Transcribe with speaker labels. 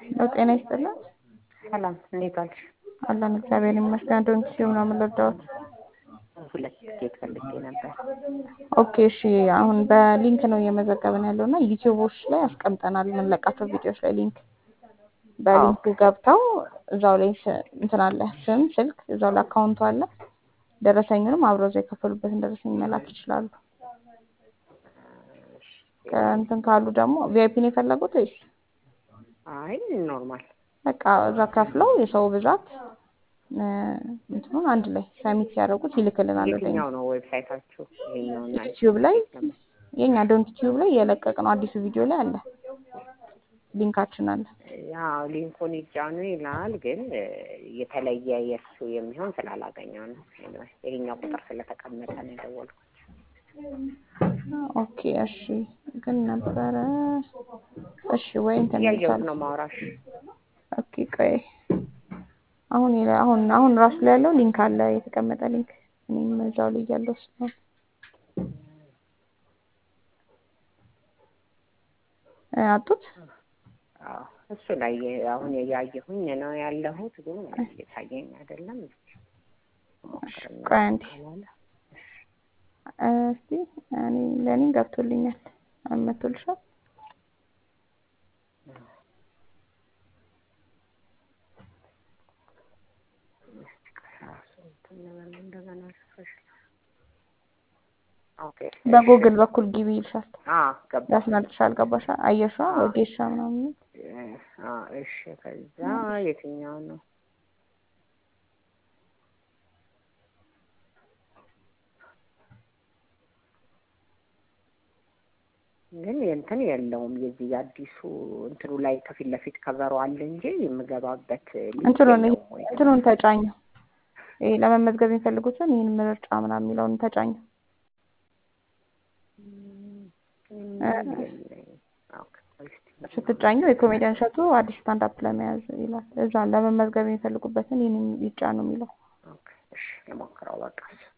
Speaker 1: ነው። ጤና ይስጥልን።
Speaker 2: ሰላም እንዴት ዋልሽ?
Speaker 1: አለን እግዚአብሔር ይመስገን። ዶንት ሲው ነው የምንረዳዎት።
Speaker 2: ሁለት ቲኬት ፈልጌ ነበር።
Speaker 1: ኦኬ እሺ። አሁን በሊንክ ነው እየመዘገብን ያለው እና ዩቲዩቦች ላይ አስቀምጠናል የምንለቃቸው ቪዲዮዎች ላይ ሊንክ በሊንኩ ገብተው እዛው ላይ ስ- እንትን አለ ስም፣ ስልክ እዛው ላይ አካውንቱ አለ። ደረሰኙንም አብረው እዛው የከፈሉበትን ደረሰኝ መላክ ይችላሉ። ከእንትን ካሉ ደግሞ ቪአይፒ ነው የፈለጉት ወይስ
Speaker 2: አይ ኖርማል
Speaker 1: በቃ እዛ ከፍለው የሰው ብዛት እ፣ እንትኑን አንድ ላይ ሰሚት ሲያደርጉት ይልክልናል ወደ እኛ።
Speaker 2: የትኛው ነው ዌብሳይታችሁ? ይሄኛውና
Speaker 1: ዩቲዩብ ላይ የኛ ዶንት ቲዩብ ላይ የለቀቅ ነው አዲሱ ቪዲዮ ላይ አለ ሊንካችን አለ።
Speaker 2: ያው ሊንኩን ይጫኑ ይላል፣ ግን እ፣ የተለየ የእሱ የሚሆን ስላላገኘው ነው። Anyway፣ ይሄኛው ቁጥር ስለተቀመጠ ነው የደወልኩት።
Speaker 1: ኦኬ እሺ። ግን ነበረ እሺ ወይ እንትን
Speaker 2: እያየሁት
Speaker 1: ይቻላል።
Speaker 2: ነው ማውራሽ።
Speaker 1: ኦኬ ቆይ አሁን የለ- አሁን አሁን ራሱ ላይ ያለው ሊንክ አለ የተቀመጠ ሊንክ እኔም እዛው ላይ ያለው ስለሆነ እ፣ አጡት
Speaker 2: አዎ እሱ ላይ አሁን እያየሁኝ ነው ያለሁት፣ ግን እየታየኝ አይደለም። ሞክርና
Speaker 1: ቆይ አንዴ
Speaker 2: ካላለ
Speaker 1: እ፣ እስቲ እኔ ለእኔም ገብቶልኛል አመቶልሻል
Speaker 2: ራሱ እንትን ልበል እንደገና ሪፍሬሽ ኦኬ
Speaker 1: በጉግል በኩል ግቢ ይልሻል
Speaker 2: አዎ ገባ
Speaker 1: ያስመልጥሻል ገባሻ አየሻ ወጌሻ ምናምን
Speaker 2: አዎ እሺ ከዛ የትኛው ነው ግን እንትን የለውም የዚህ የአዲሱ እንትኑ ላይ ከፊት ለፊት ከበሮ አለ እንጂ የምገባበት ሊንክ
Speaker 1: እንትኑን
Speaker 2: የለውም ወይ?
Speaker 1: እንትኑን ተጫኘው ይሄ ለመመዝገብ የሚፈልጉትን ይህን ምርጫ ምናምን የሚለውን ተጫኘው
Speaker 2: ኦኬ፣ እስቲ
Speaker 1: ስትጫኘው የኮሜዲያን እሸቱ አዲስ ስታንዳፕ ለመያዝ ይላል እዛ ለመመዝገብ የሚፈልጉበትን ይህን ይጫኑ የሚለው
Speaker 2: ኦኬ፣ እሺ ልሞክረው በቃ